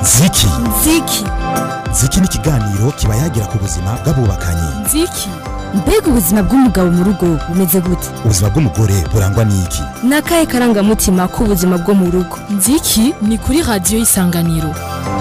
ziki ziki ziki ni ikiganiro kiba yagira ku buzima bw'abubakanye ziki mbega ubuzima bw'umugabo mu rugo bumeze gute ubuzima bw'umugore burangwa n'iki ni akahe karangamutima k'ubuzima bwo mu rugo nziki ni kuri radiyo y'isanganiro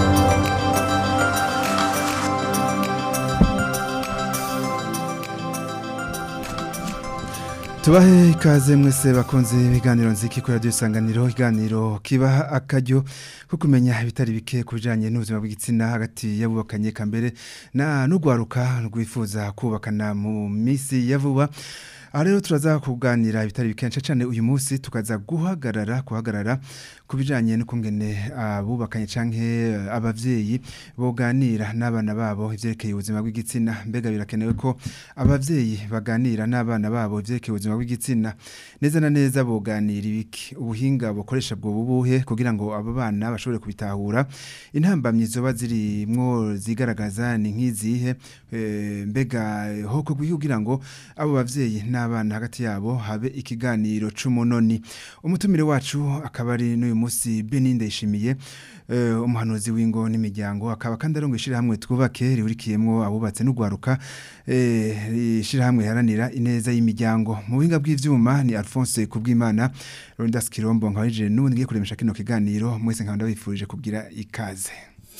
tubahe ikaze mwese bakunze ibiganiro nziki kuri radiyo isanganiro ikiganiro kibaha akaryo ko kumenya ibitari bike ku bijyanye n'ubuzima bw'igitsina hagati y'abubakanye kambere na n'urwaruka rwifuza kubakana mu minsi ya vuba aha rero turaza kuganira ibitari bikenshi cyane uyu munsi tukaza guhagarara guhagarara ku bijyanye n'ukungene abubakanye cyangwa ababyeyi boganira n'abana babo ibyerekeye ubuzima bw'igitsina mbega birakenewe ko ababyeyi baganira n'abana babo ibyerekeye ubuzima bw'igitsina neza na neza boganira ibiki ubuhinga bukoresha bwo bubuhe kugira ngo abo bana bashobore kubitahura intambamyi zoba zirimwo zigaragaza ni nk'izihe mbega hoko kugira ngo abo bavyeyi n'abana hagati yabo habe ikiganiro c'umunoni umutumire wacu akaba ari n'uyu munsi Beninde ishimiye umuhanuzi w'ingo n'imiryango akaba kandi arongo ishirahamwe twubake rihurikiyemwo abubatse n'ugwaruka ishirahamwe haranira ineza y'imiryango mu buhinga bw'ivyuma ni Alphonse Kubwimana Rondas Kirombo nkabije n'ubundi ngiye kuremesha kino kiganiro mwese nkaba ndabifurije kugira ikaze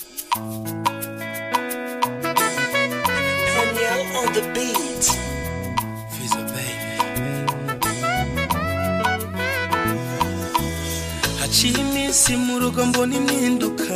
Danielle on the beat. She's a baby. Haciye iminsi mu rugo mbona impinduka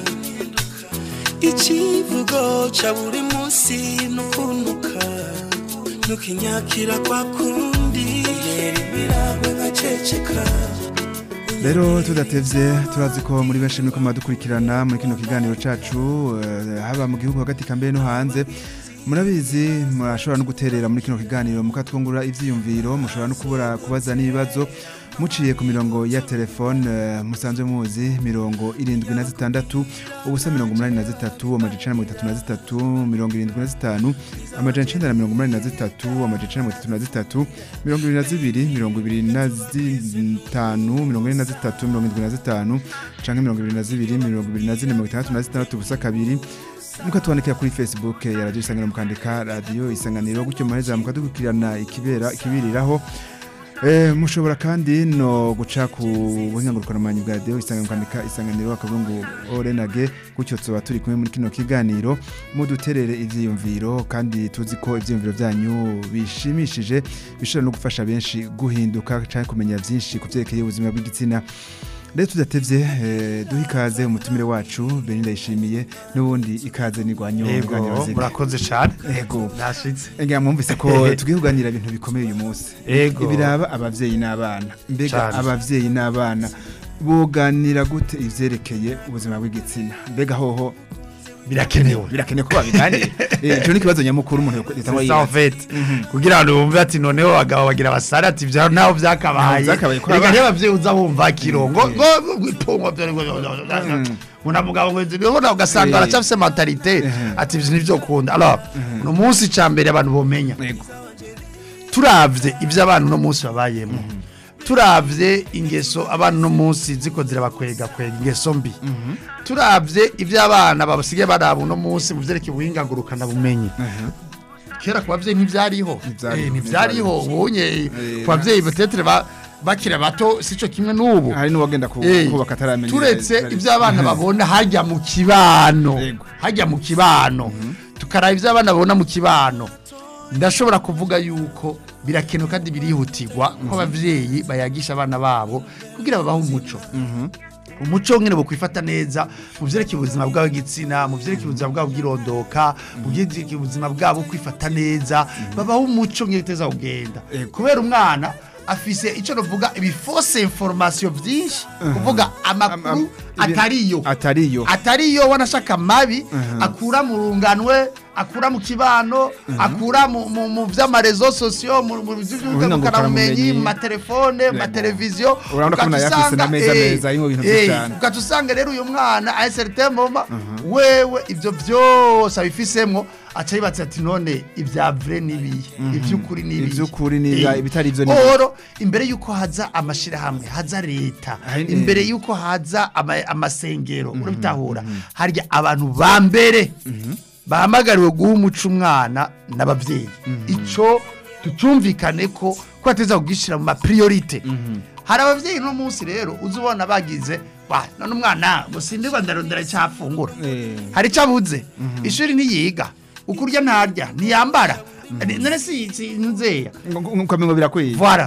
ikivugo ca buri munsi nukuntuka nukinyakira kwa kundi yera ibiragwe nkaceceka Rero tudatevye turazi ko muri benshi muriko muradukurikirana muri kino kiganiro cacu eh, haba mu gihugu hagati kambere no hanze murabizi murashobora no guterera muri kino kiganiro mukatwungura ivyiyumviro mushobora no kubura kubaza n'ibibazo muciye ku mirongo ya telefone eh, musanzwe muzi mirongo irindwi na zitandatu ubusa mirongo umunani na zitatu amajana icenda na mirongo itatu na zitatu mirongo irindwi na zitanu amajana icenda na mirongo umunani na zitatu amajana icenda na mirongo itatu na zitatu mirongo ibiri na zibiri mirongo ibiri na zitanu mirongo ine na zitatu mirongo indwi na zitanu canke mirongo ibiri na zibiri mirongo ibiri na zine mirongo itandatu na zitandatu ubusa kabiri mukatwandikira kuri facebook ya radio isanganiro mukandika radio isanganiro gutyo muheza mukadukurikirana ikibera ikibiriraho Eh, mushobora kandi no guca ku buhinga ngurukanabumenyi bwa radio isanganiro mukandika isanganiro akabungu orenage gutyo tuba turi kumwe muri kino kiganiro muduterere ivyiyumviro kandi tuzi ko ivyiyumviro vyanyu bishimishije bishobora no gufasha benshi guhinduka canke kumenya vyinshi ku vyerekeye ubuzima bw'igitsina rero tudatevye eh, duha ikaze umutumire wacu Beninda yishimiye n'ubundi ikaze nigwanyo Ego, murakoze cyane. Ego. Nashitse. Ega mwumvise ko tugiye kuganira ibintu bikomeye uyu munsi. Ego. Ibiraba abavyeyi n'abana. Mbega Cane. abavyeyi n'abana boganira gute ivyerekeye ubuzima bw'igitsina. Mbega hoho birakenewe birakenewe ko babiganira. Eh, ico ni ikibazo nyamukuru umuntu yitwa C'est ça en fait. Kugira ngo wumve ati noneho abagabo bagira basara ati vya naho vyakabaye. Ntaho vyakabaye, ko Reka aba- niba abavyeyi uza wumva kirongo ngo gwipongo Una mugabo ngo ndibona ugasanga Eh. aracafise mentalite ati ivyo nivyo kunda. Alors, no munsi cambere abantu bomenya. Ego. turavye ivyo abantu no munsi babayemo turavye ingeso abantu no munsi ziko zirabakwega kwega ingeso mbi turavye ivyo abana babasigaye baraba uno munsi mu vyerekeye ubuhinga ngurukana bumenyi kera ku bavyeyi ntivyariho Ntivyariho, Eh, ntivyariho ubunye Eh, ku bavyeyi batetere ba bakira bato sico kimwe n'ubu Hari n'uwagenda ku- Eh, kubaka ataramenya. turetse ivyo abana babona harya mu kibano Yego. harya mu kibano tukaraba ivyo abana babona mu kibano ndashobora kuvuga yuko birakenewe kandi birihutirwa ko abavyeyi bayagisha abana babo kugira babahe umuco umuco nyine bukwifata neza mu vyerekeye ubuzima bwabo bw'igitsina mu vyerekeye ubuzima bwabo bw'irondoka mu vyerekeye ubuzima bwabo kwifata neza babaho umuco nyine uteza kugenda kubera umwana afise ico novuga ibifose information vyinshi kuvuga amakuru Am- am- ibi- atariyo atariyo. atariyo wanashaka mabi akura mu runganwe akura mu kibano akura mu- mu mu vy'amarezo sosiyo mu mu Ubuhinga vy'ubumenyi mu ngurukanabumenyi. matelefone mu Yego. mateleviziyo Urabona ko ugaca nayo afise usanga, n'ameza eh, meza arimwo ibintu eh, vyinshi cane. ugaca usanga rero uyu mwana a certain moment wewe ivyo vyose abifisemwo aca yibatse ati none ibya vrai nibiye ivy'ukuri nibiye Ivy'ukuri nibiye, Eh, ibitari ivyo nibiye. oro imbere yuko haza amashirahamwe haza leta Hari- imbere yuko haza ama- amasengero urabitahura harya abantu ba mbere bahamagariwe guha umuco umwana n'abavyeyi ico tucumvikane ko ko ateza kugishira mu mapriorite hari abavyeyi no munsi rero uzubona bagize wa none umwana musindirwa ndarondera icyafungura Eh. hari icyo abuze ishuri ntiyiga ukurya ntarya ntiyambara none si si nzeya ukamengo birakwiye voilà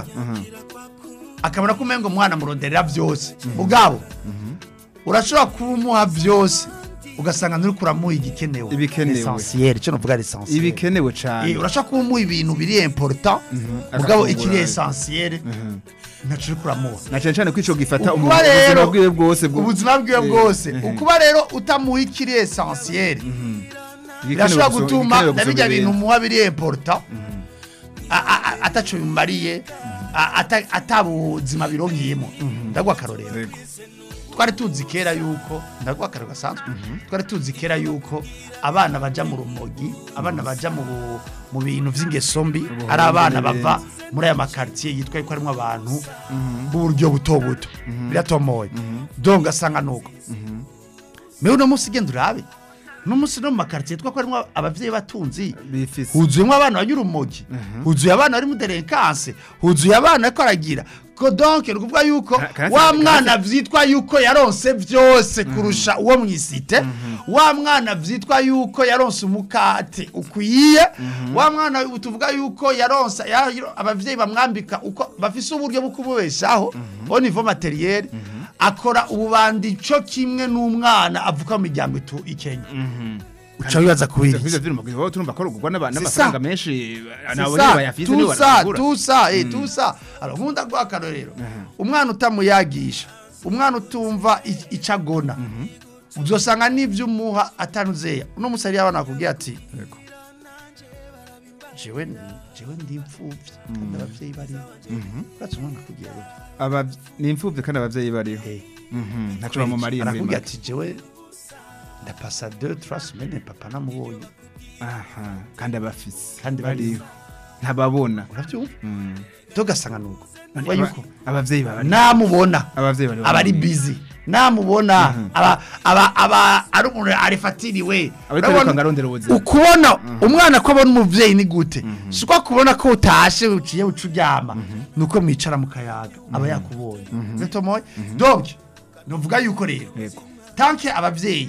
akabona ko umengo umwana muronderera byose mugabo urashobora kumuha byose ugasanga nturi kuramuha igikenewe Ibikenewe. essentiel cyo novuga essentiel ibikenewe Eh, cane urashobora kumuha ibintu biri important mugabo Agafungura. ikiri essentiel ntaco uri kuramuha na cane cane ko ico gifata umuntu ukuba ubuzima rero bwiwe bwose bwo- ubuzima bwiwe Eh, bwose eh, ukuba rero utamuha ikiri essentiel igikenewe birashobora guso- gutuma igikenewe na bijya gusumba bintu ibindi. muha biri important a- a- a- ataco bimariye a- ata- atabuzima bironkeyemo ndagwa akarorero Yego. twari tuzi kera yuko ndagwa akarorero gasanzwe twari tuzi kera yuko abana baja mu rumogi abana baja mu bu- mu bintu vy'ingeso mbi ari abana bava muri aya makartier yitwa yuko harimo abantu b'uburyo buto buto biratomoye donc ugasanga nuko mewe uno munsi genda urabe uno munsi no mu makartier twa ko harimo abavyeyi batunzi bifise huzuyemo abana banyura urumogi huzuye abana bari mu derekanse huzuye abana ariko aragira ko donc ni ukuvuga yuko Ka- karate- wa mwana vyitwa yuko yaronse vyose kurusha uwo mwisite wa mwana vyitwa yuko yaronse umukate ukwiye wa mwana tuvuga yuko yaronse ya- abavyeyi bamwambika uko bafise uburyo bwo kumubeshaho au niveau materiel akora ububandi co kimwe n'umwana avuka mu miryango itu ikenya uca wibaza kubiri Ivyo vy'urumogi, wowe turumva ko rugurwa n'aba- C'est n'amafaranga ça. menshi C'est nabo ça, nyene bayafise nibo tout ça, baragura. tout ça, eh, tout ça. Alors nkunda guha akarorero umwana utamuyagisha umwana utumva i- ico agona uzosanga n'ivyo umuha atanuzeya uno musi hariyo abana bakubwira ati jewe ni- jewe ndi imfuvyi kandi abavyeyi bariho uratse umwana akubwira we Aba- ni imfuvyi kandi abavyeyi bariho Eh, Mhm, ntaco bamumariye muri arakubwira make. ati jewe ndapasa 2 3 semaines papa namubonye Aha, kandi abafise Kandi bariho. ntababona uravyumva Mm. tugasanga nuko None Uba aba- yuko abavyeyi baba namubona abavyeyi bari aba ari busy namubona aba aba aba ari umuntu arifatiriwe Ariko ariko ngarondera ubuzima. ukubona umwana ko abona umuvyeyi ni gute si uko kubona ko utashe uciye uca uryama nuko mwicara mu kayaga aba yakubonye gatomoye donc nuvuga yuko rero Yego. tanke abavyeyi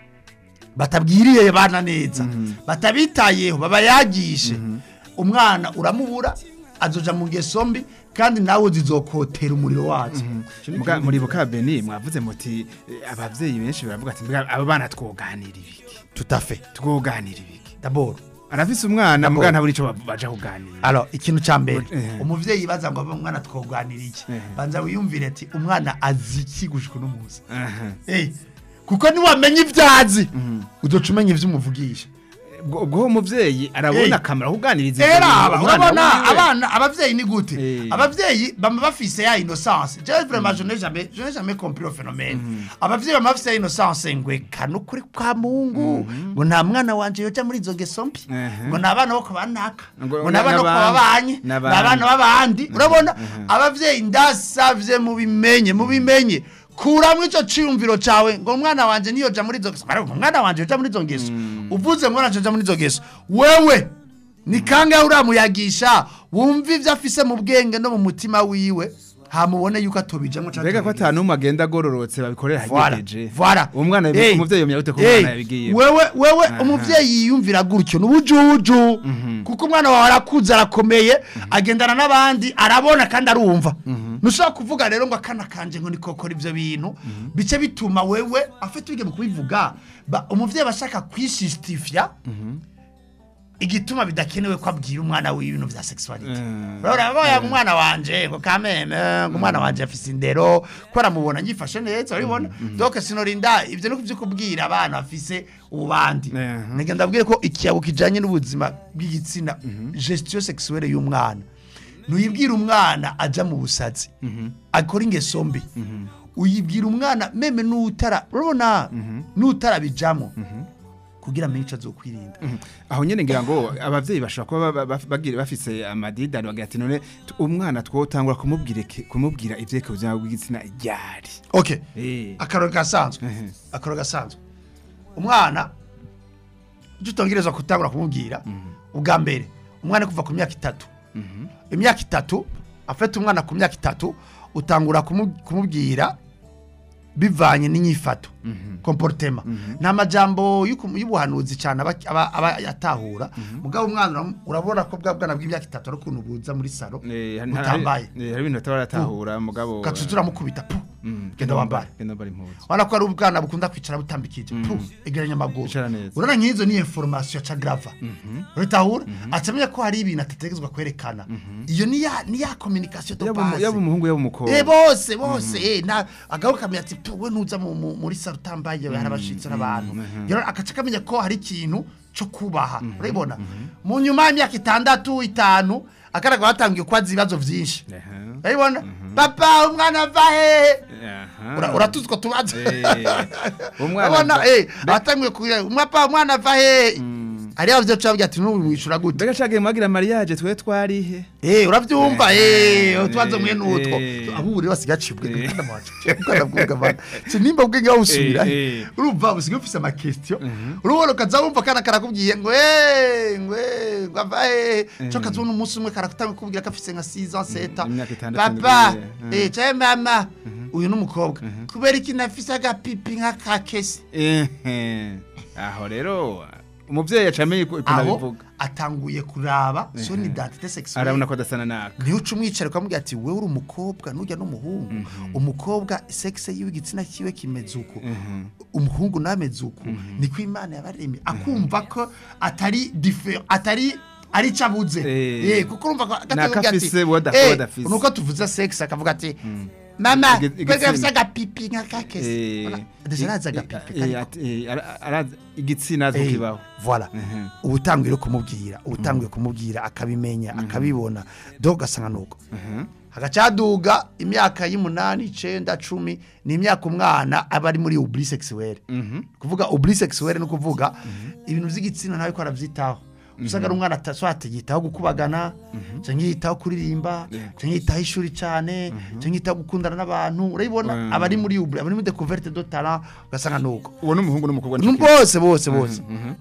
batabwiriye bana neza batabitayeho babayagishe umwana uramubura azoja mu ngeso mbi kandi nawe zizokotera umuriro wazo Muga- muri bukabeni mwavuze muti eh, abavyeyi benshi baravuga ati "Mbega aba bana twoganira ibiki tutafe twoganira ibiki d'abord arafise umwana D'abord. muga ntabura ico ba- baja kuganira alors ikintu ca mbere Eh. umuvyeyi baza ngo abe umwana twoganira iki Eh. banza wiyumvire ati umwana azi iki gushika uno munsi Aha. Eh, kuko niwamenya ivyazi uzoca umenya ivyo umuvugisha ubwo ubwo umuvyeyi arabona Eh. akamaro kuganiriza ivyo era bintu aba umwana urabona wiwe. abana abavyeyi ni gute Eh. abavyeyi bama bafise ya innocence je vraiment je n'ai jamais je n'ai jamais compris le phénomène abavyeyi bama bafise ya innocence ngwe kanukuri kwa Mungu ngo nta mwana wanje yoja muri izo ngeso mbi Mhm. ngo nabana bo kubanaka Ngo- ngo nabana bo n'abandi. kubabanye N'abandi. nabana babandi urabona abavyeyi ndasavye mu bimenye mu bimenye kuramwo ico ciyumviro cawe ngo umwana wanje niyoja muri izo ngeso Mara, umwana wanje yoja muri izo ngeso uvuze ngo naje muri izo ngeso wewe ni kangahe uramuyagisha wumva ivyo afise mu bwenge no mu mutima wiwe hamubone yuko atobijamwo canke mbega ko atobijamwo. ata n'umwe agenda agororotse babikorera Voilà, hagejeje voilà. umwana Hey, umuvyeyi yomenya gute ko hey, umwana yabigiye wewe wewe umuvyeyi yiyumvira gutyo nubujuju kuko umwana wawe arakuze arakomeye agendana n'abandi arabona kandi arumva ntushobora kuvuga rero ngo akana kanje ngo nikokora ivyo bintu bice bituma wewe afite ubwenge mu kubivuga ba- umuvyeyi aba ashaka kwishistifya igituma bidakenewe ko abwira umwana wiwe ibintu vya sexuality Mm. urabona umwana wanje ngo kameme ngo umwana wanje afise indero ko aramubona ngifashe neza urabibona donc sinorinda ivyo no kuvyukubwira abana bafise ububandi Mhm. nige ndabwire ko ikiyago kijanye n'ubuzima bw'igitsina gestion sexuelle y'umwana ntuyibwira umwana aja mu busazi akora ingeso mbi uyibwira umwana meme n'utara urabona n'utarabijamo kugira amenye ico azokwirinda aho nyene ngira ngo abavyeyi bashobora kuba ba- ba- bagira bafise amadidani bagira ati none tu- umwana twotangura kumubwira iki- kumubwira ivyeka ubuzima bw'igitsina ryari okay Eh. akaroro gasanzwe Mhm. akaroro gasanzwe umwana icyo utongerezwa gutangura kumubwira ubwa mbere umwana kuva ku myaka itatu imyaka itatu afite umwana ku myaka itatu utangura kumu- kumubwira bivanye n'inyifato komportema nta majambo y'uku- y'ubuhanuzi cyane aba aba- aba yatahura mugabo umwana uram- urabona ko bwa bwana bw'imyaka itatu ari ukuntu buza muri salo Eh, hari- butambaye hari hari ibintu bataba baratahura mugabo ugacuca uramukubita pu Mm, genda wambare genda wambare impuzu urabona ko ari ubwana bukunda kwicara butambikije pu egeranya amaguru Icara neza. urabona nk'izo ni information ya grava uritahura acamenya ko hari ibintu atategezwa kwerekana iyo ni ya ni ya communication de yaba umu- base yaba umuhungu yaba umukobwa Eh bose bose eh na agaho kamenya ati "Tu, we nuza mu- mu- muri saro utambaye hari abashitsi n'abantu rero akaca kamenya ko hari ikintu cyo kubaha urabibona mu nyuma y'imyaka itandatu itanu akaraga batangiye kwaza ibibazo byinshi Aha. urabibona papa umwana ava hehe Aha. Ura- uratuzi ko tubaza Eh, umwana urabona ava- eh atangiye kugira umwapa umwana ava hehe hari abavyo cabya ati n'ubimwishura gute mbega cagiye mwagira mariage twe twarihe Eh uravyumva eh utwazo mwe nutwo eh. abu rero sigacibwe Eh. kandi amacu kandi bwuga bana si nimba bwenge bawusubira Eh, eh. urumva usigaye ufise ama question urubona kaza wumva kana karakubwiye ngo eh ngwe ngava eh cyo kazuna umunsi umwe karakutanga kubwira ko afise nka 6 ans 7 ans imyaka itandatu papa nibwo, eh cyaye mama uyu n'umukobwa kubera iki nafise agapipi nka kakesi Ehe. aho rero umuvyeyi acamenye ko aho nabivuga atanguye kuraba son identité sexuelle arabona ko adasana naka niyo uca umwicara ukamubwira ati wewe uri umukobwa nujya n'umuhungu umukobwa sexe yiwe igitsina kiwe kimeze uku umuhungu nameze uku niko imana yabaremye akumva ko atari differ atari ari cabuze Eh. eh kuko urumva ko Naka afise, wowe ada- eh, wowe adafise. nuko tuvuze sexe akavuga ati mama Igi- kwega igitsina. afise agapipi nka kakese Eh, deja arazi agapipi eh, kariko. ati- eh, ara- arazi igitsina azi Eh, kukibaho voilà Mhm. uba utanguye no kumubwira uba utanguye kumubwira akabimenya akabibona do ugasanga nuko hagacaduga imyaka y'umunani icenda cumi ni imyaka umwana aba ari muri uburi sexuelle kuvuga uburi sexuelle ni ukuvuga ibintu vy'igitsina ntawe ko aravyitaho usanga ari umwana ataswate yitaho gukubagana canke yitaho kuririmba canke yitaho ishuri cane canke yitaho gukundana n'abantu urabibona Mm. aba ari muri uburi aba ari muri découverte de talent ugasanga nuko uwo n'umuhungu n'umukobwa Ni bose bose bose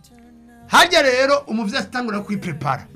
harya rero umuvyeyi atangura kwiprepara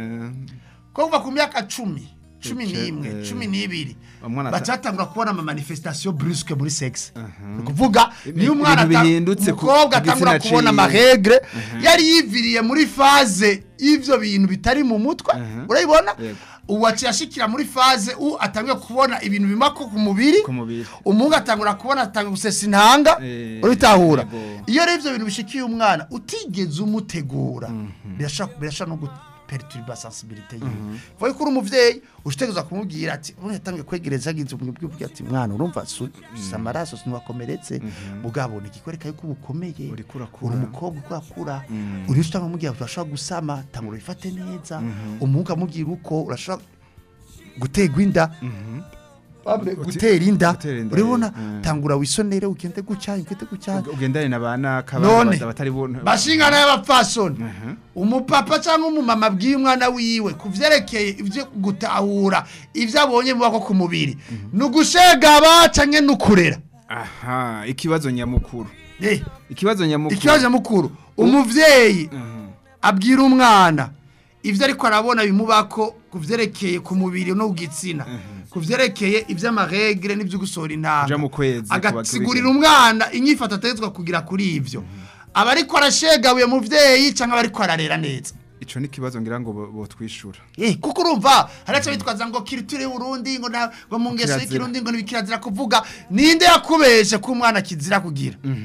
ko kuva ku myaka cumi cumi Ece, n'imwe eh, cumi n'ibiri umwana ata- bacatangura kubona ama manifestation brusque muri sexe ni ukuvuga Ibi- niyo umwana ibintu ata- bihindutse ku- umukobwa ku atangura gitsina kubona ciwe. amaregre yari yiviriye muri faze y'ivyo bintu bitari mu mutwe Mhm. urabibona Yego. ubu aciye ashikira muri faze u atanguye kubona ibintu bimako ku mubiri ku mubiri umuhungu atangura kubona atanga gusesa intanga Eh, uritahura yego. iyo rero ivyo bintu bishikiye umwana utigeze umutegura birashaka birashaka no guperturba sensibilité yiwe vuga ko uri umuvyeyi ushitegereza kumubwira ati ubu yatangiye kwegereza agize umubwira ati mwana urumva su- si amaraso siniwakomeretse mugabo ni ikikwereka yuko ubukomeye Uriko urakura. uri umukobwa uko akura uri utanga umubwira ati urashobora gusama tangura ubifate neza umuhungu amubwira uko urashobora guterwa inda Pablo, gutera inda gutera inda, urabona eh. tangura wisonere ugende gutya ugende gutya ugendane na bana none batari bona bashingana y'abapfasoni umupapa cyangwa umumama abwiye umwana wiwe ku vyerekeye ivyo gutahura ivyo abonye mubako ku mubiri ni ugushegaba canke ni ukurera aha ikibazo nyamukuru Eh, ikibazo nyamukuru ikibazo mukuru umuvyeyi Mhm. abwira umwana ivyo ariko arabona bimubako ku vyerekeye ku mubiri no ku gitsina ku vyerekeye ivy'amaregre n'ivyo gusohora intanga Kuja mu kwezi, agasigurira umwana inyifato ategetswe kugira kuri ivyo aba ariko arashegabuye muvyeyi canke aba ariko ararera neza ico ni kibazo ngira ngo bo- botwishura Eh, kuko urumva haraca bitwaza ngo kiriture y'uburundi ngo na ngo mu ngeso Kirazira. y'ikirundi ngo nibikirazira kuvuga ninde yakubeshe ko umwana kizira kugira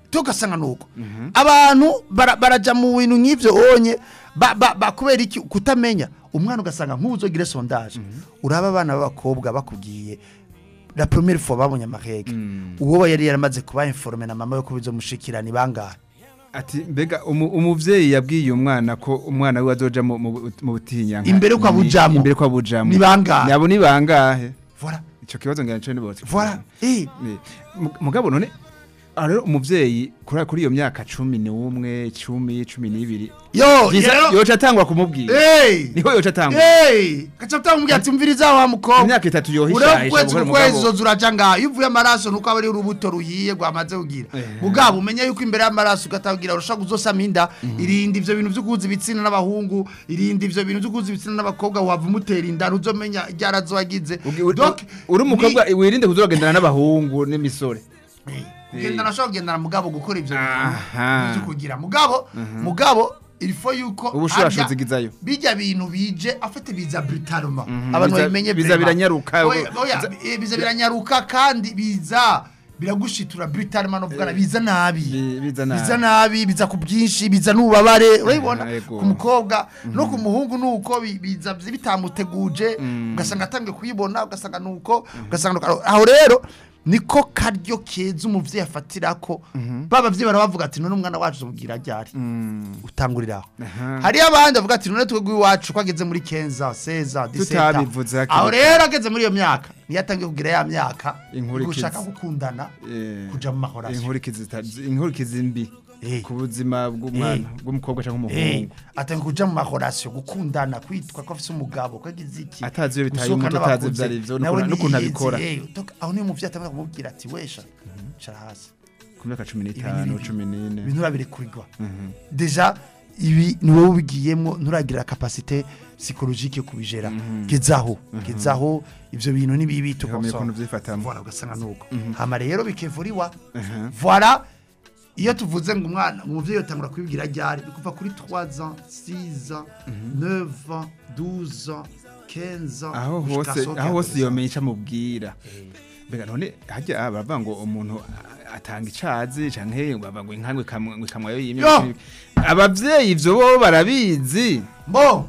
tugasanga nuko abantu bara- baraja mu bintu nk'ivyo onye ba- ba- ba- kubera iki kutamenya umwana ugasanga nk'uzogire sondage uraba abana b'abakobwa bakubwiye la première fois babonye amarege uwo yari yaramaze kuba informe na mama yo kubizomushikira ni bangahe ati mbega umu- umuvyeyi yabwiye umwana ko umwana we azoja mu- mu mu butinyanka Imbere ko abujamwo. imbere ko abujamwo Ni bangahe? nabo ni bangahe voilà ico kibazo ngira nico nibotse voilà eh Ni- mu- mugabo none aha rero umuvyeyi kuri kuri iyo myaka cumi n'umwe cumi cumi n'ibiri yo Vyiza rero yoca atangwa kumubwira eh niho yoca atangwa eh kaca utamubwira ati umviriza wa mukobwa imyaka itatu uriho yohishahisha kwezi gukora ku kwezi umugabo uzoza uraja ngaho iyo uvuye amaraso nuko aba ari urubuto ruhiye rwamaze kugira Eh. mugabo umenye yuko imbere y'amaraso ugatabwira urashobora kuzosama inda irinda ivyo bintu vyo guhuza ibitsina n'abahungu irinda ivyo bintu vyo guhuza ibitsina n'abakobwa wava umutera inda ntuzomenya iryarazo wagize Ugi- uri- Donc, uri umukobwa ni- wirinde kuzogendana n'abahungu n'imisore Eh, kugendana ashobora kugendana mugabo gukora ivyo Aha. bintu vyo kugira mugabo mugabo ilfo yuko Ubushurashuzi harya gizayo. bijya bintu bije afite biza brutalement Mhm, abantu biza- babimenye biza vraiment. biranyaruka, Oya, oya, biza- eh, biza biranyaruka kandi biza biragushitura brutalement novugana biza nabi Bi- biza nabi. biza nabi biza ku bwinshi biza n'ububabare urabibona Ah, yego. ku mukobwa no ku muhungu nuko bi- biza bitamuteguje ugasanga atangiye kuyibona ugasanga nuko ugasanga nuko aho rero niko karyo keza umuvyeyi afatirako babavyeyi barabavuga ati none umwana wacu uzomubwira ryari utanguriraho Aha. hariyo abandi bavuga ati none twebwe iwacu ko ageze muri kenza seza diseta Tutabivuze hakiri aho kare. rero ageze muri iyo myaka niyo atangiye kugira ya myaka Inkurikizi. gushaka gukundana Eh, kuja mu mahorasyo inkurikizi zita- inkurikizi mbi Eh. ku buzima bw'umwana Eh. bw'umukobwa cyangwa Eh, umuhungu atangiye kuja mu mahorasyo gukundana kwitwa ko afise umugabo ko agize iki Atazi iyo bitaye gusohoka umuti, atazi n'abakuze, ivyo ari vyo, nawe n'ukuntu- n'ukuntu ntiyiheze, abikora. eh, utoka- aho niyo umuvyeyi atangira kumubwira ati wesha cara hasi ku myaka cumi Ibi n'itanu ni- cumi n'ine ibintu urabirekurirwa deja ibi ni wowe ubigiyemo nturagira kapasite psychologique yo kubijera gezaho gezaho ivyo bintu ni bibi Ukamenya ukuntu tukonsoma vyifatamo. voilà ugasanga nuko hama rero bikevuriwa voilà iyo tuvuze ngo umwana umuvyeyi yotangura kubibwira ryari ni kuva kuri 3 ans 6 ans 9 ans 12 ans 15 ans aho gushika hose asohoke aho hose adolescent. yomenya ico amubwira mbega none hajya baravuga ngo umuntu a- atanga icazi canke bavuga ngo inka ngo ikamwa yo yimye Yo! abavyeyi ivyo bo barabizi mbo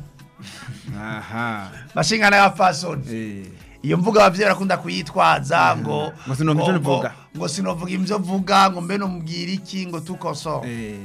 aha mashingana ya fasoni eh iyo mvuga abavyeyi barakunda kuyitwaza ngo Ngo sinomva ivyo ngo- nivuga. ngo sinovuga ivyo vuga ngo mbe nomubwira iki ngo tukosora eh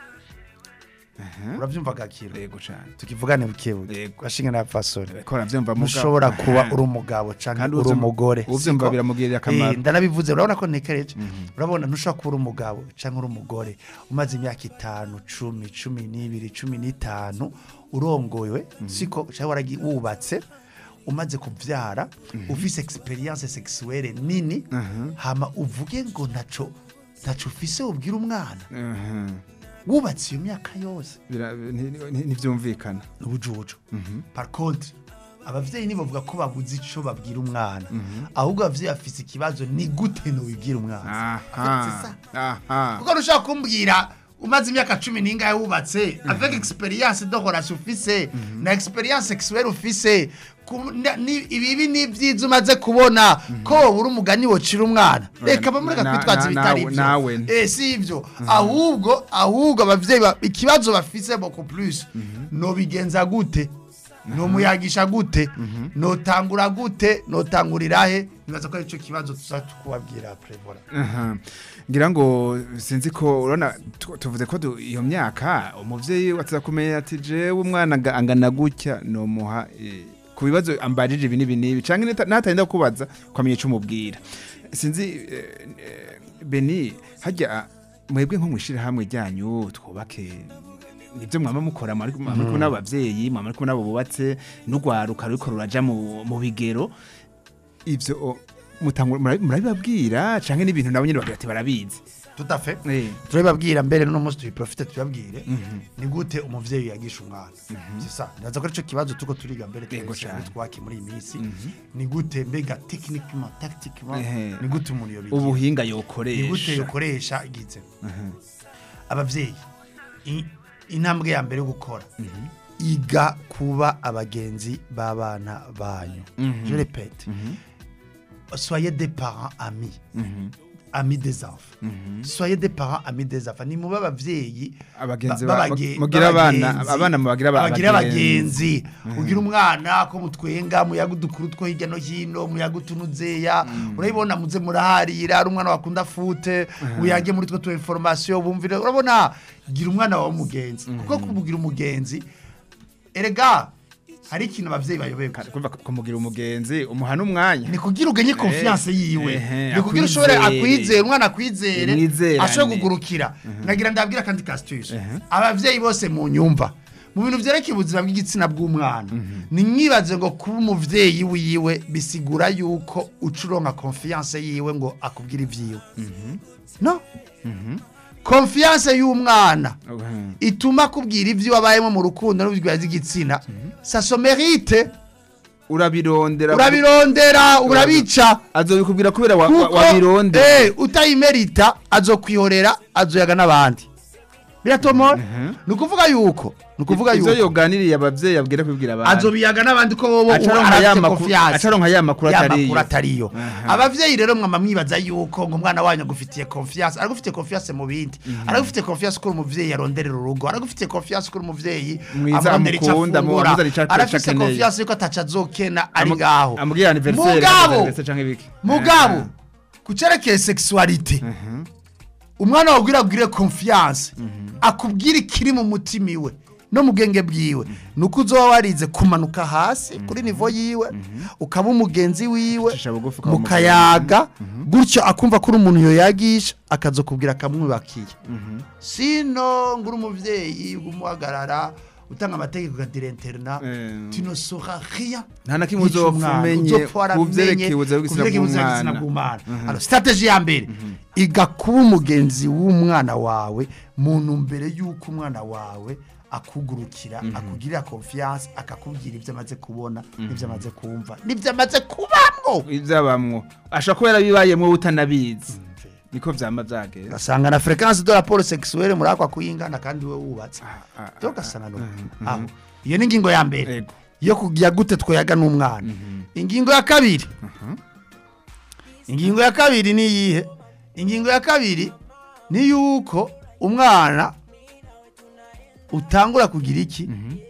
aha uravyumva gakiro yego cane tukivugane bukebuke Yego. bashingana ya fasoni ko navyumva muga ntushobora kuba uri umugabo canke Kandi uri uvyumva- umugore uvyumva siko? biramugirira akamaro. Eh, ndanabivuze urabona ko ntekereje urabona ntushobora kuba uri umugabo canke uri umugore umaze imyaka itanu cumi cumi n'ibiri cumi n'itanu urongowe siko canke waragi wubatse umaze kuvyara ufise experience sexuelle nini hama uvuge ngo ntaco ntaco ufise ubwira umwana aha wubatse iyo myaka yose Bira- ni- ni- ntivyumvikana ubujuju par contre abavyeyi nibavuga ko babuze ico babwira umwana ahubwo abavyeyi bafise ikibazo ni gute nobibwira umwana aha aha kuko ntushaka kumbwira umaze imyaka cumi n'ingahe wubatse avec experience de relation ufise na experience sexuelle ufise ku- na- ni- ibibi n'ivyiza umaze kubona ko wowe uri umugani wocira umwana reka bamureka Na- kwitwaza na- ibitari nawe- nawe. ivyo eh si ivyo ahubwo ahubwo abavyeyi ba- ikibazo bafise beaucoup plus nobigenza gute nomuyagisha gute notangura gute notangurira he nibaza ko arico kibazo tuza tukubabwira après voilà Aha. ngira ngo sinzi ko urabona tu- tuvuze ko du- iyo myaka umuvyeyi wataza kumenya ati jewe umwana anga- angana gutya nomuha eh, ku bibazo ambajije ibi n'ibi n'ibi canke nita- natarinda kubaza kwamenya ico umubwira sinzi eh, eh, beni hajya mwebwe nko mwishirahamwe ryanyu twubake nibyo mwama mukora mwari mwari kumwe n'abavyeyi mwama muri kumwe n'abo bubatse n'urwaruka ruriko ruraja mu mu bigero ivyo o, mutangura murabi- murabibabwira canke n'ibintu nabo nyene bagira ati barabizi tout à fait Eh, turabibabwira mbere no munsi tubiprofite tubabwire ni gute umuvyeyi yagisha umwana c'est ça ndaza ko arico kibazo tuko turiga mbere Yego twese cane. twaki muri iyi minsi ni gute mbega techniquement tactiquement Ehe. ni gute umuntu yobigira ubuhinga ni gute yokoresha yokoresha igize abavyeyi i- intambwe ya mbere yo gukora iga kuba abagenzi b'abana banyu je répète soyez des parents amis amis des enfants soyez des parents amis des enfants ni mube abavyeyi Abagenzi ba- ba- babage- mugira abana- b'abagenzi. abana mubagira aba- Abagira abagenzi. abagenzi ugira umwana ko mutwenga muyaga udukuru two hirya no hino muyaga utunuzeya urabibona muze muraharira ari umwana wakunda fute uyage muri two tu information bumvire urabona gira umwana wawe umugenzi kuko kumugira umugenzi erega hari ikintu abavyeyi bayoberwa kumva kumugira umugenzi umuha n'umwanya ni kugira ugenye confiance yiwe ehe, ni kugira ushobore akwizere. akwizere umwana akwizere Mwizerane. ashobore kugurukira nagira ndabwira kandi kasituse abavyeyi bose mu nyumva mu bintu vyerekeye ubuzima bw'igitsina bw'umwana ni mwibaze ngo kuba umuvyeyi wiwe bisigura yuko ucuronka confiance yiwe ngo akubwire ivyiwe no confiance y'umwana Mhm. ituma akubwira ivyo wabayemo mu rukundo n'ubuzima bw'igitsina ça se mérite urabirondera urabirondera urabica azobikubwira kubera wa- wa- kuko wabirondera eh, utayimerita azokwihorera azoyaga n'abandi biratomora ni ukuvuga yuko ni ukuvuga ivyo yuko yoganiriye abavyeyi abwira kubibwira abandi azobiyaga n'abandi ko bobo Acaronka ya makuru- acaronka ya makuru atariyo. atariyo Aha. abavyeyi rero mwama mwibaza yuko ngo umwana wanyu agufitiye confiance aragufitiye confiance mu bindi aragufitiye confiance ko uri umuvyeyi aronderera urugo aragufitiye confiance ko uri umuvyeyi Mwiza, amurondera ico amukunda, afungura. amuzanira ico- ico arafise akeneye. confiance yuko ataco azokena ari Amu- ngaho amubwira anniversaire mugabo anniversaire canke ibiki mugabo kucerekeye sexualité umwana wabwira abwire confiance akubwira ikiri mu mutima iwe no mu bwenge bwiwe nuko uzoba warize kumanuka hasi kuri nivo yiwe ukaba umugenzi wiwe Ucisha bugufi ukaba mukayaga gutyo akumva ko uri umuntu yoyagisha akazokubwira akamwubakiye sino ngo uri umuvyeyi umuhagarara utanga amategeko ukagira interna Eh. tu ne sauras rien Nta na kimwe uzopfa umenye ku vyerekeye ubuzima bw'igitsina bw'umwana. bw'umwana strategy ya mbere iga kuba umugenzi w'umwana wawe mu ntumbero y'uko umwana wawe akugurukira akugirira confiance akakubwira ibyo amaze kubona n'ibyo amaze kumva n'ibyo amaze kubamwo ivyabamwo ashobora kuba yarabibayemwo utanabizi niko vyama vyagera ugasanga na fréquence de rapport sexuelle muri akwa kuyingana kandi we wubatse ah, rero ugasanga no aho iyo ni ingingo ya mbere Ego. yo kugira gute twoyaga n'umwana ingingo ya kabiri ingingo ya kabiri ni iyihe ingingo ya kabiri ni yuko umwana utangura kugira iki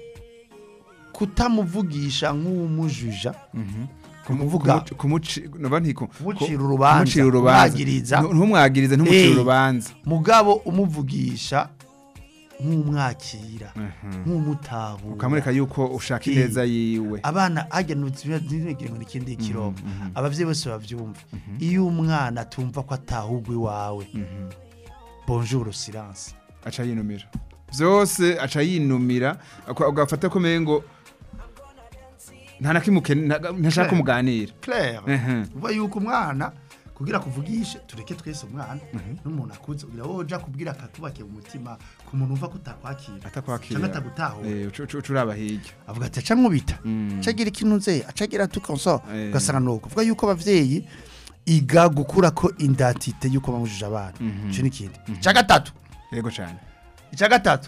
kutamuvugisha nk'uwumujuja kumuvuga Kumuci- kumuci noba ntiko Kumucira ku- urubanza, kumucira urubanza kumwagiriza. Ntu- ntumwagirize ntumucire Eh. urubanza mugabo umuvugisha nk'umwakira nk'umutahura ukamwereka yuko ushaka Eh. ineza yiwe abana hajya ntibigire ngo n'ikindi kirongo abavyeyi bose bavyumva iyo umwana atumva ko atahugwa iwawe bonjour silence aca yinumira vyose aca yinumira ako- ugafata ko mengo nta na kimwe ukene- nta- ntashaka kumuganira claire Mhm. uva yuko umwana kugira kuvugishe tureke twese umwana n'umuntu akuze ugira wowe uja kubwira akakubakiye mu mutima ku muntu umva ko utakwakira atakwakira canke atagutahura Eh, uca- uca uca uraba hirya avuga ati aca mwubita acagira ikintu nze acagira tukonso Eh. ugasanga nuko uvuga yuko abavyeyi iga gukura ko indatite yuko bamujije abana ico ni ikindi ica gatatu yego cane icya gatatu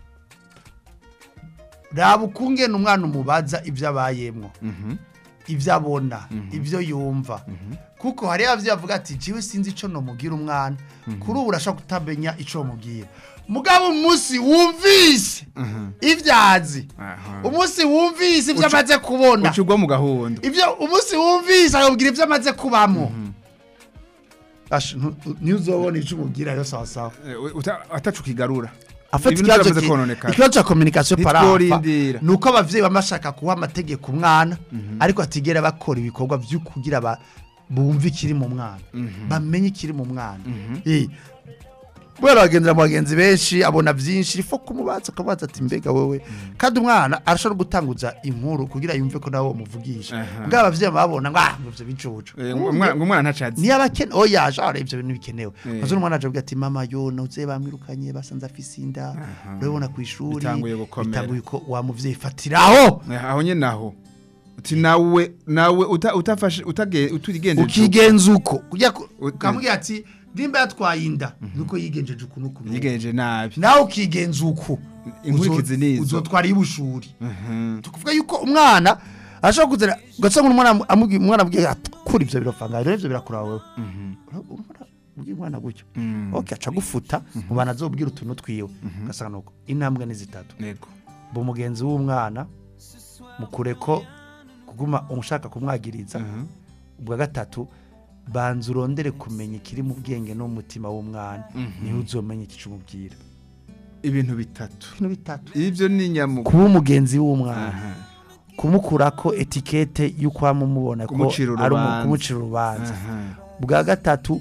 raba ukungena umwana umubaza ibyo abayemwo ibyo abona ibyo yumva kuko hari ababyeyi bavuga ati jiwe sinzi icyo nomubwira umwana kuri ubu urashobora kutamenya icyo wamubwira mugabo umunsi wumvise ibyo azi Aha. umunsi wumvise ibyo Uca- amaze kubona uca ugwa mu gahundo ibyo umunsi wumvise akabwira ibyo amaze kubamo Asha, ntu- ntuzobona icyo umubwira rero sawa sawa Eh, uta- ataca ukigarura afata Ibintu ikibazo byamaze ki- kononekara. ikibazo cya communication parafa Ntitworindira. ni uko abavyeyi baba bashaka kuha amategeko umwana ariko atigera bakora ibikorwa byo kugira ba bumve ikiri mu mwana bamenye ikiri mu mwana Eh, kubera bagendera mu bagenzi benshi abona byinshi ifo kumubaza akamubaza ati mbega wowe kandi umwana arashobora gutanguza inkuru kugira yumve ko nawe umuvugisha Aha. bwa abavyeyi babona ngo ah ivyo bicucu Eh, umwana ngo umwana ntacazi niyo abakene oya jara ibyo bintu bikenewe Eh. maze umwana aje avuga ati mama yo nawe bamwirukanye basanze afise inda urabona ku ishuri Bitanguye gukomera. bitanguye ko wa muvyeyi fatiraho Eh, aho nyene naho uti nawe nawe uta- utafashe utage utigendeje ukigenza uko kujya ku- Ut- ukamubwira ati nimba yatwaye inda nuko yigenjeje uku nuku nuku." yigenje nabi nawe ukigenza uko Inkurikizi Uzo- nizo. uzotwara iy'ubushuri Mhm. tukuvuga yuko umwana ashobora kuzana ugasanga umwana amubwira umwana abwira ati kuri ibyo birafanga rero ibyo birakura wowe Ura- ura- ubwira umwana gutyo ok aca gufuta mu bantu azobwira utuntu twiwe ugasanga nuko intambwe ni zitatu yego bu umugenzi w'umwana mukure ko kuguma umushaka kumwagiriza ubwa gatatu banza urondere kumenya ikiri mu bwenge no mu mutima w'umwana niho uzomenya icyo umubwira ibintu bitatu ibintu bitatu ibyo ni nyamugo kuba umugenzi w'umwana Aha. kumukura ko etikete y'uko wamumubona ko Kumucira ari umu- urubanza. kumucira urubanza Aha. bwa gatatu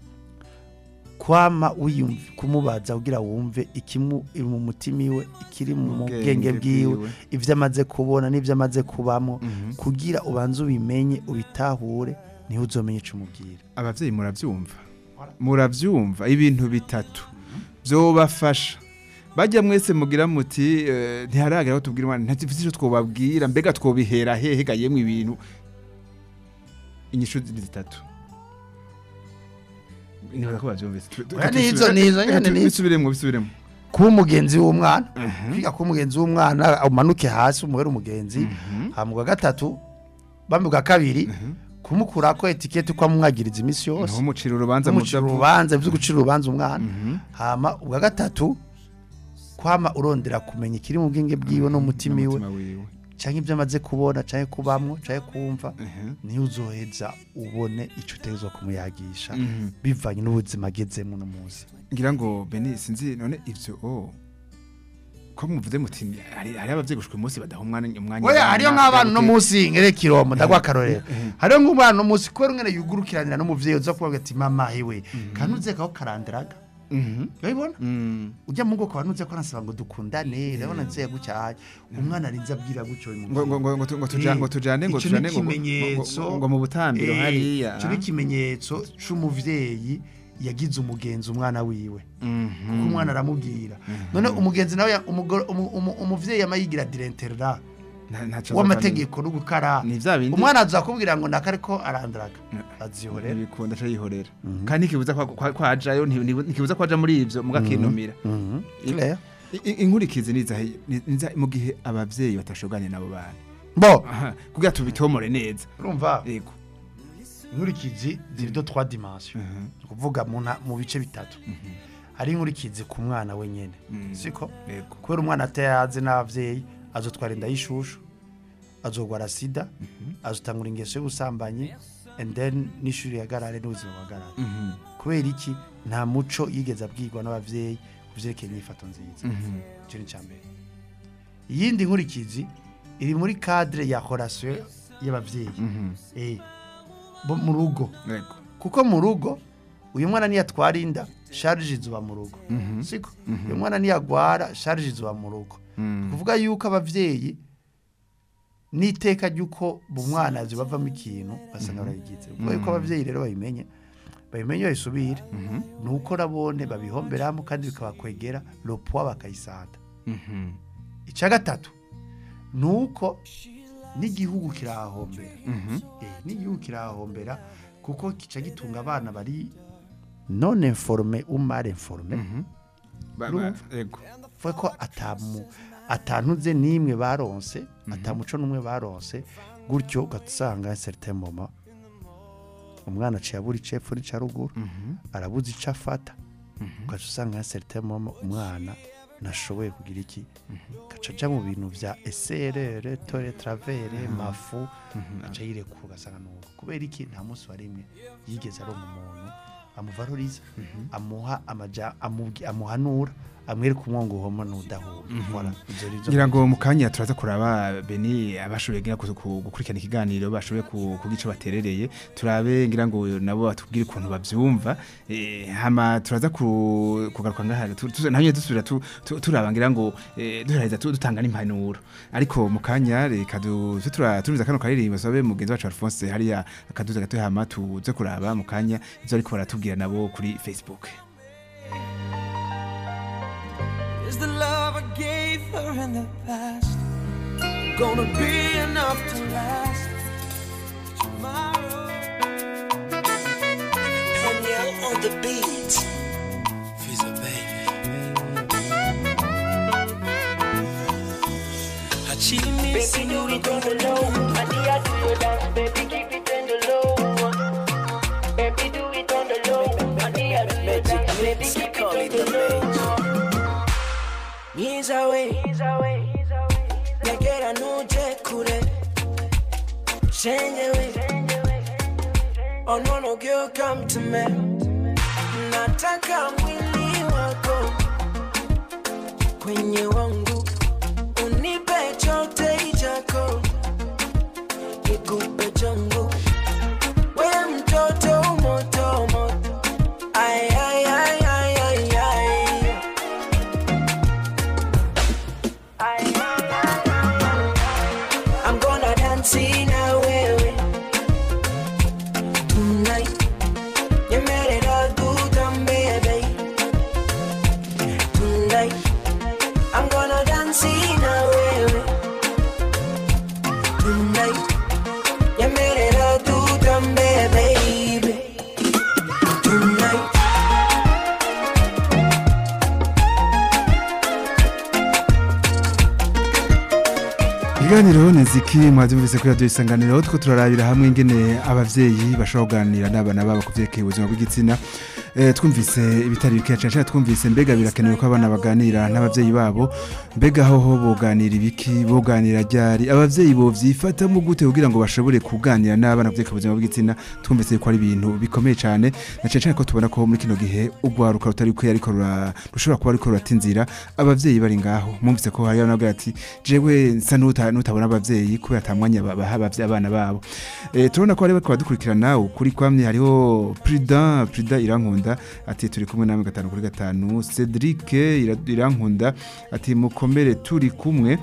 kwama wiyumva kumubaza kugira wumve ikimu iri mu mutima iwe ikiri mu Mu bwenge bwenge bwiwe bwiwe. ibyo amaze kubona n'ibyo amaze kubamo kugira ubanze ubimenye ubitahure niho uzomenya icyo umubwira abavyeyi muravyumva muravyumva ibintu bitatu vyobafasha bajya mwese mugira muti eh, ntiharagera aho tubwira umwana ntafite icyo twobabwira mbega twobihera hehe gayemwe ibintu inyishu ni zitatu nibura ko bavyumvise Tu- tu- Oya, reka nizo, tubisu- nizo, reka nyene tu- nizo. bisubiremwo bisubiremwo kuba umugenzi w'umwana kwiga kuba umugenzi w'umwana umanuke hasi umuhere umugenzi hama bwa gatatu bamwe bwa kabiri kumukura ko etikete uko amumwagiriza iminsi yose ntumucira urubanza umucira mudavu- urubanza byo gucira urubanza umwana hama ubwa gatatu kwama urondera kumenya ikiri mu bwenge bwiwe no mu mutima iwe n'umutima wiwe cyangwa ibyo amaze kubona cyangwa kubamwo cyangwa kumva niyo uzoheza ubone icyo utegerezwa kumuyagisha bivanye n'ubuzima agezemo uno munsi ngira ngo beni sinzi none ivyo o ko muvuze muti hari hari abavyeyi gushika umunsi badaha umwanya umwanya oya abana, hariyo nk'abana uno bwabwe- munsi nkere kiromo ndagwa akarorero hariyo nk'umwana uno munsi kubera umwana yugurukiranira n'umuvyeyi uza kuvuga ati mama hewe kandi uzekaho karandiraga Mhm. urabibona Mm. ujya mu bwoko abantu uze ko arasaba ngo dukundane urabona nzeye gutya umwana arinze abwira gutyo uyu ngo ngo ngo ngo tu- ngo tujane ngo tujane ngo Ico tujane ni ngo- ngo- ikimenyetso ngo- ngo mu butambiro Eh, hariya ico ni ikimenyetso c'umuvyeyi yagize umugenzi umwana wiwe kuko umwana aramubwira none umugenzi nawe ya- umugore- umu- umu- umuvyeyi yama yigira direnterera Nta- ntaco w'amategeko no gukara Ni vya bindi- umwana azakubwira ngo nakare ko arandaraga azihorera ntibikunda aca yihorera kandi ntikibuza kwa- kwa- kwajayo nti- nti- ntikibuza kwaja muri ivyo mugakinumira Claire. I- i- inkurikizi niza ni- niza mu gihe abavyeyi batashoganye nabo bana bo Aha, kugira tubitomore neza urumva yego inkurikizi ziri do 3 dimension ni ukuvuga mu nta- mu bice bitatu hari inkurikizi ku mwana wenyene siko yego kubera umwana atayazi n'abavyeyi azotwara inda y'ishushu azogwara sida azotangura ingeso y'ubusambanyi and then n'ishuri yagarare n'ubuzima buhagarare kubera iki nta muco yigeze abwirwa n'abavyeyi ku vyerekeye imyifato nziza icyo ni icya mbere iyindi nkurikizi iri muri cadre ya relation y'abavyeyi eh bo mu rugo yego kuko mu rugo uyu mwana niyatwara inda sharije izuba mu rugo siko uyu mwana niyagwara sharije izuba mu rugo kuvuga yuko abavyeyi n'iteka ry'uko mu mwana bavamo ikintu basanga barayigize kuko yuko abavyeyi rero babimenye babimenye babisubire ni uko nabone babihomberamo kandi bikabakwegera lopuwa bakayisanda icya gatatu ni uko n'igihugu kirahahombera Eh, n'igihugu kirahahombera kuko kica gitunga abana bari non informe ou mal informe Ba- ba- Urumva? yego vuga ko atamu atantuze n'imwe baronse atamuco n'umwe baronse gutyo ugasanga certain moment umwana aciye abura icepfo n'ica ruguru arabuze ico afata ugaca usanga certain moment umwana nashoboye kugira iki gaca aja mu bintu vya eserere tore travere mafu aca yirekura ugasanga nuko kubera iki nta munsi wa rimwe yigeze aronka umuntu amuvaloriza amuha amaja amubwi- amuhanura amwereka umwongo uhoma n'udahura Voilà, ivyo rivyo ngira ngo mu kanya turaza kuraba beni abashoboye ngira ku- ku- gukurikirana ikiganiro bashoboye ku- kugira ico baterereye turabe ngira ngo nabo batubwire ukuntu bavyumva eh, hama turaza ku- kugaruka ngaha tu- tu- naho nyene dusubira tu- tu- turaba ngira ngo eh, duheraheza tu- dutanga n'impanuro ariko mu kanya reka du- tu- tura- turuza kano karirimbo sabe mugenzi wacu Alphonse hariya akaduza gato hama tuze kuraba mu kanya ivyo ariko baratubwira nabo kuri Facebook Is the love I gave her in the past gonna be enough to last tomorrow? Danielle on the beat. She's a baby. Hachimi Baby, do it on the low. I need you to your dance, baby, keep it on the low. Baby, do it on the low. I need mwiza we nyegera ntuje kure shenge we oh no no girl come to me nataka mwili wako kwenye wangu unipe chote chako nikupe changu we mtoto moto moto ay ay ay ay ay ay I'm gonna dance na wewe tonight. Nyemerera tutambe, tonight. I'm gonna dance na wewe tonight. Nyemerera tutambe, baby. Tonight. Ikiganiro niziki mwavyumvise kuri radio isanganiro two turarabira hamwe ingene abavyeyi bashobora kuganira n'abana babo kuvyerekeye ubuzima bw'igitsina eh, twumvise ibitari bikeya cyane twumvise mbega birakenewe ko abana baganira n'abavyeyi babo mbega hoho boganira ibiki boganira ryari abavyeyi bovyifatamo gute kugira ngo bashobore kuganira n'abana kuvyerekeye ubuzima bw'igitsina twumvise ko ari ibintu bikomeye cyane na cyane cyane ko tubona ko muri kino gihe ugwaruka rutari kwe ariko rura- rushobora kuba ariko ruratinzira abavyeyi bari ngaho mwumvise ko hari n'abagabo ati jewe nsa nuta nutabona abavyeyi kubera atamwanya baha abavyeyi abana babo eh turabona ko ari ko badukurikirana ukuri kwamye hariho Prudent Prudent irankunda ati turi kumwe namwe gatanu kuri gatanu Cedric Ira- irankunda ati mukomere turi kumwe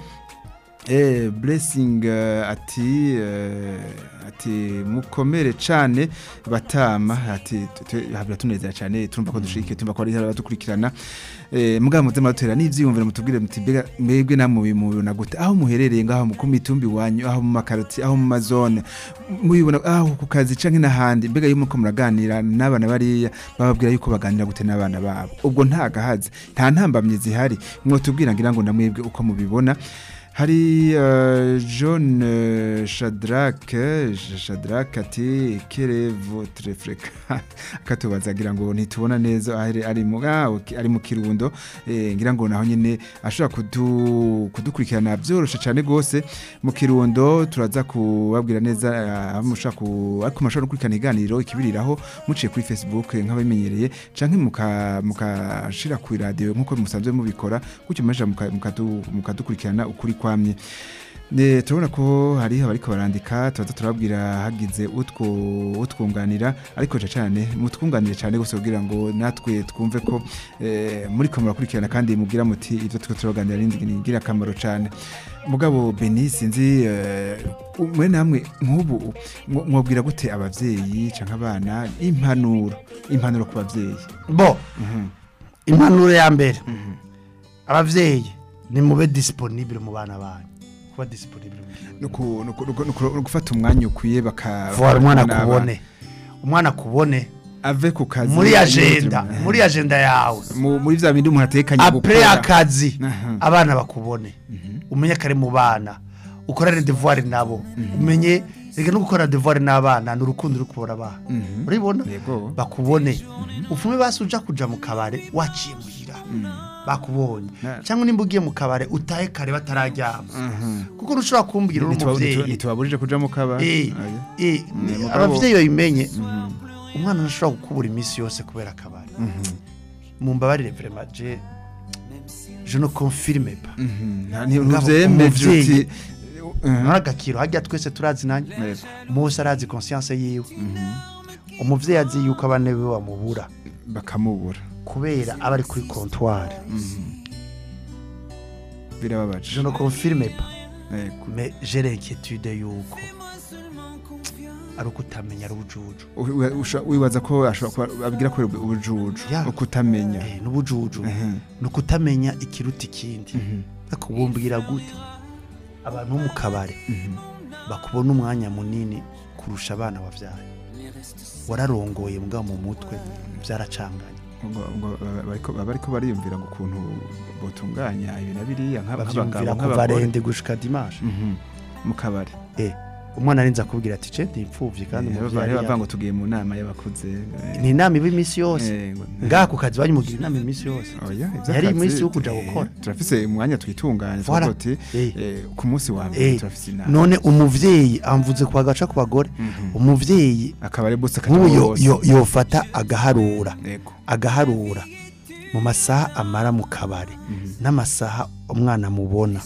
Eh, blessing uh, ati uh, ati mukomere cane batama ati habira tunezera cane turumva ko dushike tumva ko ari abadukurikirana eh mugabo muze matera n'ivyiyumvira mutubwire muti mbega mwebwe namwe mubibona gute aho muherereye ngaho mu kumitumbi wanyu aho mu makaroti aho mu mazone mubibona aho ku kazi canke n'ahandi mbega iyo muko muraganira n'abana bariya bababwira yuko baganira gute n'abana babo ubwo nta gahazi nta ntambamye zihari mwotubwira ngira ngo namwebwe uko mubibona hari uh, John uh, Shadrack eh, Shadrack ati quelle est votre fréquence akatubaza ngira ngo ntitubona neza ari ari mu ah, ok, ari mu kirundo eh, ngira ngo naho nyene ashobora kudu kudukurikirana byoroshe cyane gose mu kirundo turaza kubabwira neza ah, aho mushaka ku ariko mashobora gukurikirana iganiro ikibiriraho muciye kuri Facebook nk'ababimenyereye canke muka mukashira ku radio nkuko musanzwe mubikora gutyo maje mukadukurikirana ukuri kwamye Ne turabona ko hari abariko barandika tubaza turababwira hagize utwo utwunganira ariko ca cyane mutwunganire cyane gose kugira ngo natwe twumve ko eh, muri ko murakurikirana kandi mugira muti ivyo tuko turaganira n'indi ngira akamaro cyane mugabo Beni sinzi eh, mwe namwe nk'ubu mwo- mwobwira gute abavyeyi canke abana impanuro impanuro ku bavyeyi bo impanuro ya mbere abavyeyi ni mube disponible mu bana banyu kuba disponible mu gihe no ku- no ku- no ku- no ku- no gufata umwanya ukwiye baka vuba umwana bakabona kubone umwana kubone ave ku kazi muri agenda muri agenda yawe Mu- muri vya bindi umuntu atekanye apre akazi Aha. abana bakubone umenye kare mu bana ukorane devoir nabo umenye reka no gukora devoir n'abana ni urukundo uri kubona abana uribona Yego. bakubone ufume basi uja kuja mu kabare waciye muhira bakubonye Na- cyangwa nimba ugiye mu kabare utahe kare batararyama kuko ntushobora kumbwira uri umuvyeyi ntitubaburije kuja mu kaba Eh, Aye. eh, Ne, mugabo- abavyeyi babimenye umwana ntashobora gukubura iminsi yose kubera akabari mumbabarire vraiment je je ne confirme pas Mhm. Nta- nti- Mugabo ntuvyemeje umuvyeyi- uti Mhm. nari agakiro hajya twese turazinanye Yego. mose arazi conscience yiwe umuvyeyi azi yuko abana be bamubura bakamubura kubera aba ari kuri comptoir birababaje je ne confirme pas Yego. mais j'ai l'inquiétude yuko ari uko utamenya ari ubujuju U- u- usha- wibaza ko ashobora kuba abwira ko ubujuju Ya. ukutamenya Eh, n'ubujuju Mhm. ni ukutamenya ikiruta ikindi ariko bumbwira gute abantu bo mu kabari bakubona umwanya munini kurusha abana wabyaye wararongoye mbwa mu mutwe byaracanganye ngo- ngo baba bariko- baba bariko bariyumvira ngo ukuntu botunganya ibi na biriya nk'aba- bavyumvira nk'abagabo kuva nk'abagore rende gushika dimanche Mhm. mu kabari eh umwana arinze akubwira ati ce ndipfuvye kandi Eh, umuvyeyi bari yari bava ngo tugiye mu nama y'abakuze eh, ni inama iba iminsi yose eh, ngo- ngaha ku kazi banyimugira inama iminsi yose Oya, Yari ivy'akazi, iminsi yo kuja eh, gukora. turafise umwanya twitunganya Voilà. tuvuga uti Eh. eh, ku munsi wa mbere Eh, turafise inama none umuvyeyi amvuze ku bagaca ku bagore umuvyeyi akaba ari bose nk'ubu yo- akajya yo- yofata agaharura Yego. agaharura mu masaha amara mu kabari n'amasaha umwana mubona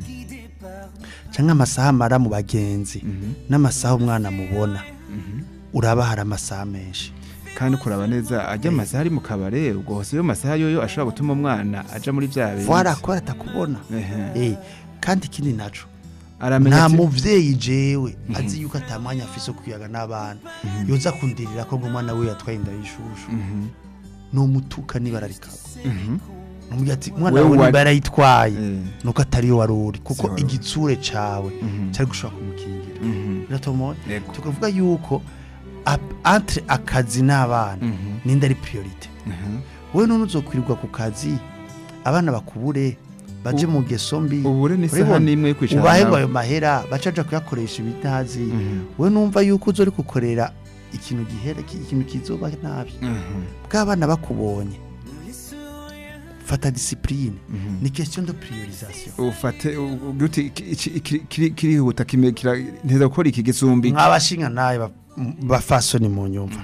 cyangwa amasaha amara mu bagenzi n'amasaha umwana mubona uraba hari amasaha menshi kandi kuraba neza ajya amasaha ari mu kabare ubwo hose yo masaha yoyo ashobora gutuma umwana aja muri bya bintu vwara akora atakubona Ehe. Eh, kandi ikindi naco aramenya nta ati- muvyeyi jewe azi yuko atamwanya afise wo kwiyaga n'abana yoza kundirira ko ngo umwana we yatwaye inda y'ishushu nomutuka nibara rikaba numubwira ati umwana Wewe wawe wa- niba yarayitwaye Eh. nuko atari yo wari uri kuko Si wari uri. igitsure cawe Mhm. cyari gushobora kumukingira Mhm. biratomoye Yego. tukavuga yuko ap- entre akazi n'abana Mhm. ninde ari priorite Mhm. wowe none uzokwirirwa ku kazi abana bakubure baje mu ngeso mbi ubure n'isaha urabibona? n'imwe yo kwicara ubahe ngo nawe. ayo mahera bacaja kuyakoresha ibitazi Mhm. wowe numva yuko uzo uri gukorera ikintu gihera ki- ikintu kizoba nabi Mhm. bw'abana bakubonye fata disipurine Mhm. ni question de priorisation ufate u- ugira uti iki- iki- iki- kiri- kirihuta kime- kira- nteza gukora iki gisumbi mwabashinga nawe ba- m- bafasoni mu nyumva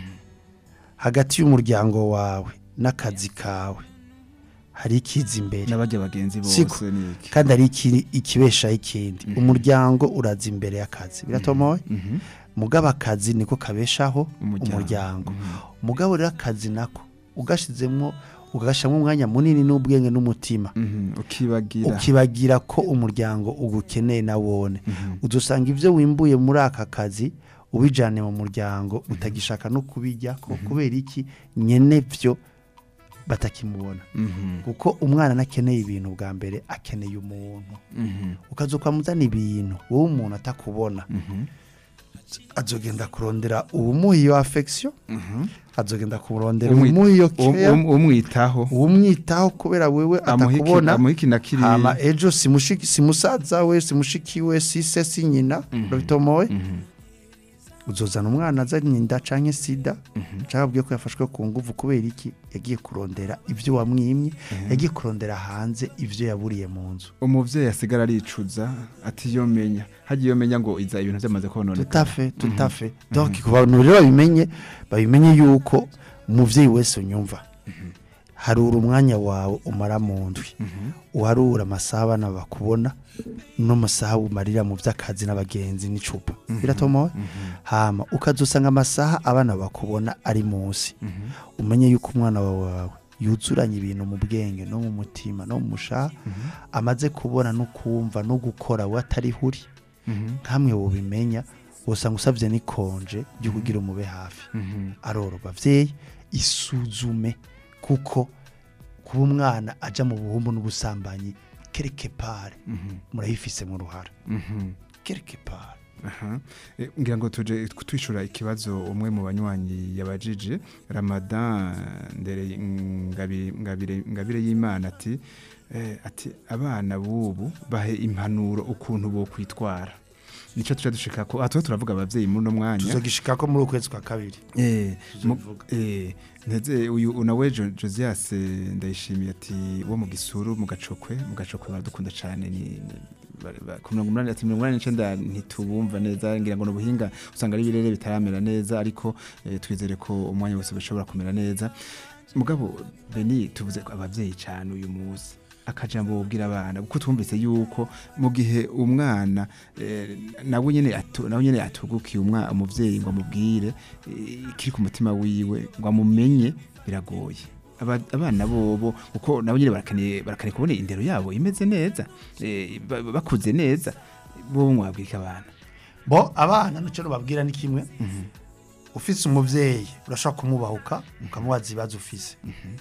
hagati y'umuryango wawe n'akazi kawe hari ikiza imbere n'abajya bagenzi Siko. bose ni iki kandi hari iki- ikibeshaho ikindi umuryango uraza imbere y'akazi biratomoye Mhm. mugabo akazi niko kabeshaho Umuryango. umuryango mugabo rero akazi nako ugashizemo ugashyiramo umwanya munini n'ubwenge n'umutima Mhm. ukibagira ukibagira ko umuryango ugukeneye na wone udusanga ibyo wimbuye muri aka kazi ubijyane mu muryango utagishaka no kubijya ko kubera iki nyene byo batakimubona Mhm. kuko umwana nakeneye ibintu bwa mbere akeneye umuntu Mhm. ukaza ukamuzana ibintu wowe umuntu atakubona Mhm. azogenda kurondera ubumuha iyo affection Mhm. azogenda kurondera Umwi- ubumuha iyo Um- care um- umwitaho umwitaho kubera wewe amuha iki- atakubona amuha iki na kiriya hama ejo si mushiki si musaza we si mushiki we si se si nyina urabitomoye uzozana umwana azanye inda canke sida canke abwiye ko yafashwe ku nguvu kubera iki yagiye kurondera ivyo wamwimye yagiye kurondera hanze ivyo yaburiye mu nzu umuvyeyi asigara aricuza ati yo menya hagiye yo menya ngo iza ibintu byamaze kononekara tutafe tutafe donc ku bantu rero babimenye babimenye yuko umuvyeyi wese unyumva harura umwanya wawe umara mu ndwi uharura amasaha abana bakubona n'amasaha umarira mu by'akazi n'abagenzi n'icupa biratomowe hama ukazusanga amasaha abana bakubona ari munsi umenye yuko umwana wawe yuzuranye ibintu mu bwenge no mu mutima no mu mushaha amaze kubona no kumva no gukora we atariho uri nkamwe wubimenya usanga usabye n'ikonje ryo kugira umube hafi aroro bavyeyi isuzume kuko kuba umwana aja mu buhumbu n'ubusambanyi quelque part murayifise mu ruhara quelque part Aha. Eh, ngira ngo tuje twishura ikibazo umwe mu banywanyi yabajije Ramadan ndere ngabire ngabire ngabire y'Imana ati eh, ati abana bubu bahe impanuro ukuntu bo kwitwara nico tuje dushika ko ato turavuga abavyeyi muri no mwanya tuzogishika ko muri ukwezi kwa kabiri Eh, mu- Tuzobivuga. eh, nteze uyu unawe Jo- Josias eh, ndayishimiye ati wo mu gisuru mu gacokwe mu gacokwe baradukunda cyane ni ni- ba- ba- ku mirongo umunani ati mirongo umunani n'icenda ntitubumva neza ngira ngo n'ubuhinga usanga ari ibirere bitaramera neza ariko eh, twizere ko umwanya wose bishobora kumera neza mugabo Beni tuvuze ko abavyeyi cyane uyu munsi akajambo wubwira abana kuko twumvise yuko mu gihe umwana eh, nawe nyene atu- nawe nyene atugukiye umwana umuvyeyi ngo amubwire eh, ikiri ku mutima wiwe ngo amumenye biragoye Aba- abana bobo kuko nabo nyene barakeneye barakeneye kubona indero yabo imeze neza eh, ba- bakuze neza bobo mwabwika abana bo abana nicyo babwira ni kimwe ufise umuvyeyi urashobora kumubahuka ukamubaza ibibazo ufise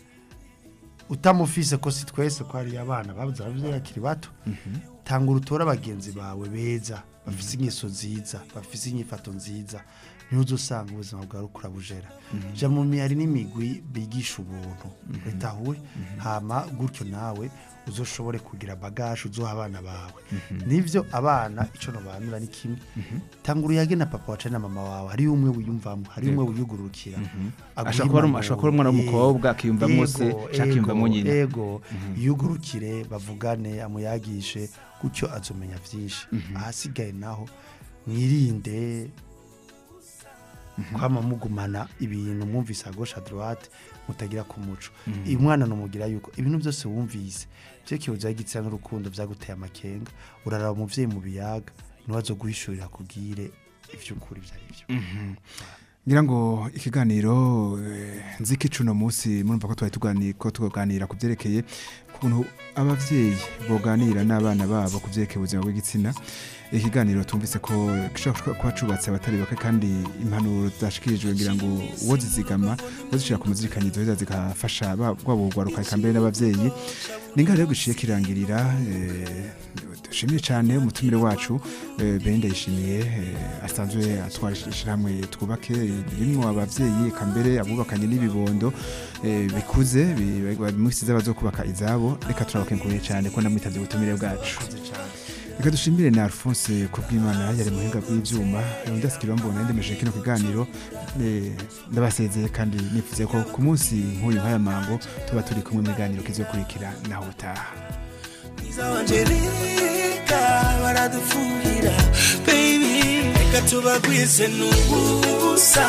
utamufise ko si twese ko hari abana babuze abavyeyi akiri bato tanga urutora abagenzi bawe beza bafise ingeso nziza bafise inyifato nziza niho uzosanga ubuzima bwawe uriko urabujera ja mu mihari n'imigwi bigisha ubuntu bitahuwe hama gutyo nawe uzoshobore kugira bagaje uzoha abana bawe nivyo abana ico nobanura ni kimwe tanga uruyage na papa wacu na mama wawe hariyo umwe wiyumvamo hariyo umwe wiyugurukira aguha Ashobora kuba ari- impanuro. ashobora kuba ari umwana w'umukobwa, Yego, akiyumvamo se, yego, canke akiyumvamo yego, nyina. ego yugurukire bavugane amuyagishe gutyo azomenya vyinshi ahasigaye naho mwirinde kwama mugumana ibintu mwumvise à gauche à droite mutagira ku muco uyu mwana numugira yuko ibintu byose wumvise byo kibuza y'igitsina n'urukundo byaguteye amakenga uraraba umuvyeyi mu biyaga niwe azoguhishurira kubwire ivy'ukuri vyari byo ngira ngo ikiganiro eh, nziki cuno munsi murumva ko twari tuganira ko tuganira ku byerekeye ukuntu abavyeyi boganira n'abana babo ku byerekeye ubuzima bw'igitsina ikiganiro tumvise ko gishobora kuba cubatse abatari bake kandi impanuro zashikirijwe ngira ngo uwo zizigama uwo zishira ku muzirikanizo ziza zigafasha ba- bwabo bugwaruka eka mbere n'abavyeyi ni ngaho rero gishiye kirangirira eh, dushimiye cyane umutumire wacu eh, Benda yishimiye eh, asanzwe atwara ishyirahamwe twubake rimwo abavyeyi eka mbere abubakanye n'ibibondo eh, bikuze bi- bamusize bazokubaka izabo reka turabakenguruye cyane ko namwitabye ubutumire bwacu reka dushimire na Alphonse kubw'Imana yari muhinga bw'ivyuma ndasikira mbona ndemeje kino kiganiro eh, ndabasezeye kandi nifuze ko ku munsi nk'uyu nk'aya mango tuba turi kumwe mu biganiro kizokurikira naho utaha mwiza wanje reka baradufuhira baby reka tubagwize n'ubusa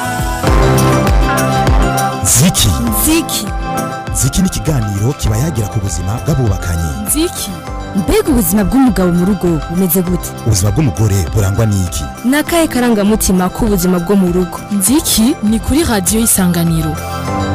ziki nziki ziki ni ikiganiro kiba yagira ku buzima bw'abubakanye nziki mbega ubuzima bw'umugabo mu rugo bumeze gute ubuzima bw'umugore burangwa n'iki ni akahe karangamutima k'ubuzima bwo mu rugo nziki ni kuri radiyo y'isanganiro